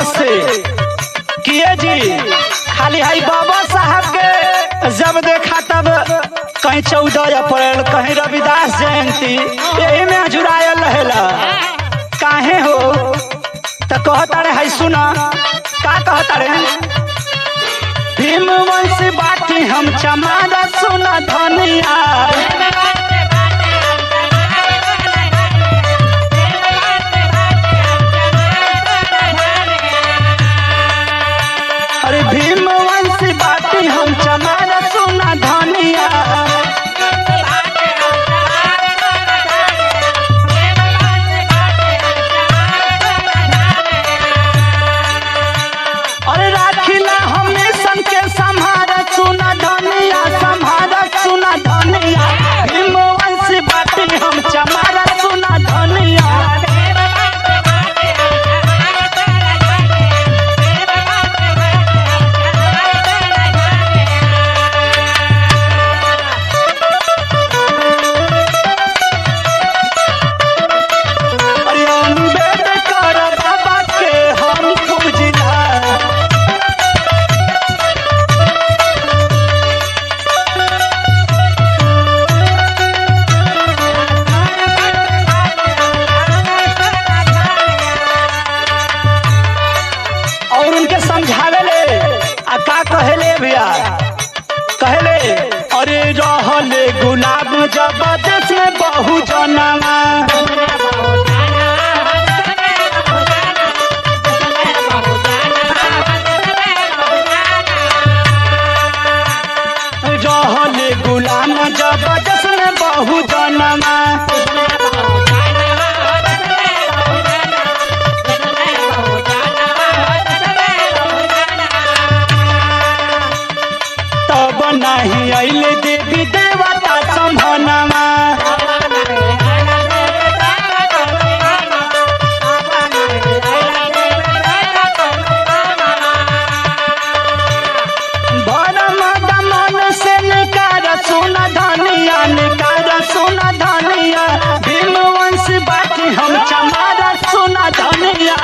औरत से किए जी खाली हाई बाबा साहब के जब देखा तब कहीं चौदह अप्रैल कहीं रविदास जयंती यही में जुड़ायल रहेला काहे हो त कहता रे हाई सुना का कहता रे भीम वंश बाटी हम चमारा सुना धनिया अरे भीम वंश बाटी हम चमारा सुना धनिया अरे राखिला हमेशन के संहारा सुना धनिया संहारा सुना धनिया भीम वंश बाटी हम चमारा सुना धनिया अरे अम्बेडकर बाबा के हम पूजिला और उनके समझावे ले आ का कहेले भैया कहले अरे रहले गुलाब जबरदस्त में बहु जनवा रहले गुलाम जबरदस्त में बहु जनवा तब नहीं अइले देवी देवता संभनवा भरम दमन से निकार सुन धनिया निकार सुन धनिया भीम वंश बाटी हम चमारा सुन धनिया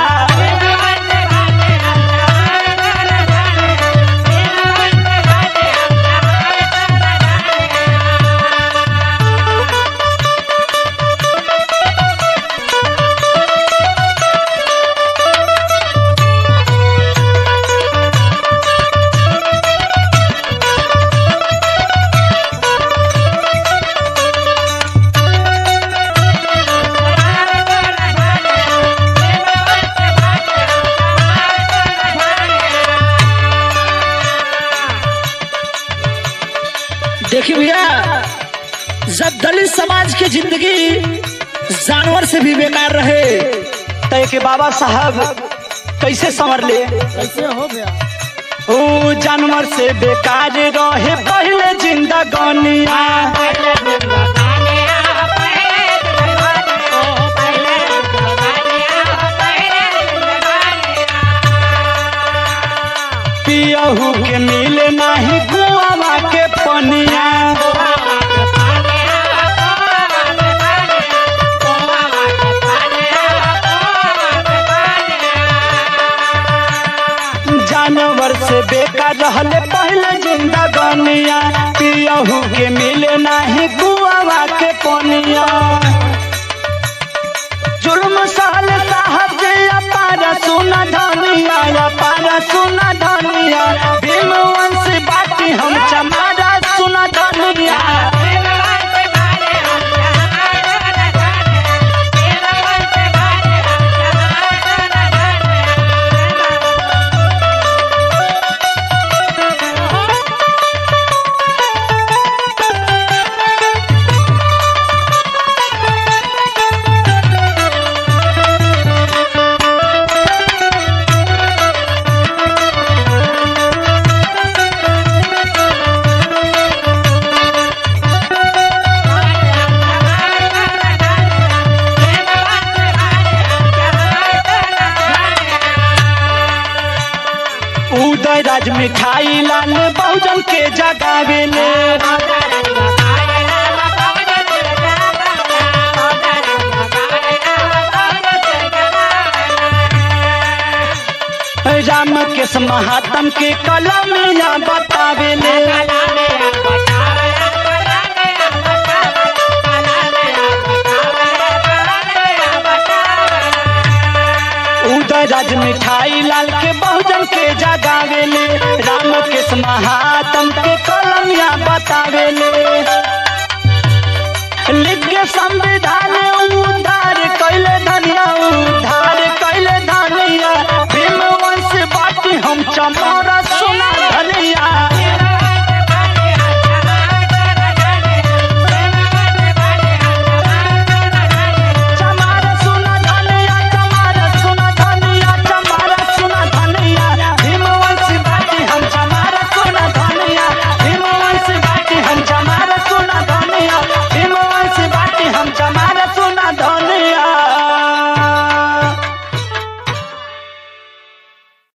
देखिए भैया जब दलित समाज की जिंदगी जानवर से भी बेकार रहे तो के बाबा साहब कैसे संवर ले कैसे हो गया ओ जानवर से बेकार रहे पहले जिंदगानिया पियहू के मिले नहीं कुआवा के पनिया जानवर से बेकार रहले पहले जिंदगानिया पियहू के मिले नहीं कुआवा के पनिया जुल्म साल साहब जे अपार सुन धनिया अपार सुन धनिया भीम वंश बाटी हम चमारा सुन धनिया उदय राज मिठाई लाल बहुजन के जगावेले राम के महात्म के कलमिया बतावेले उदय राज मिठाई लाल के बहुजन के जगावेले राम के महात्म के कलमिया बतावेले लिख के संविधान उदा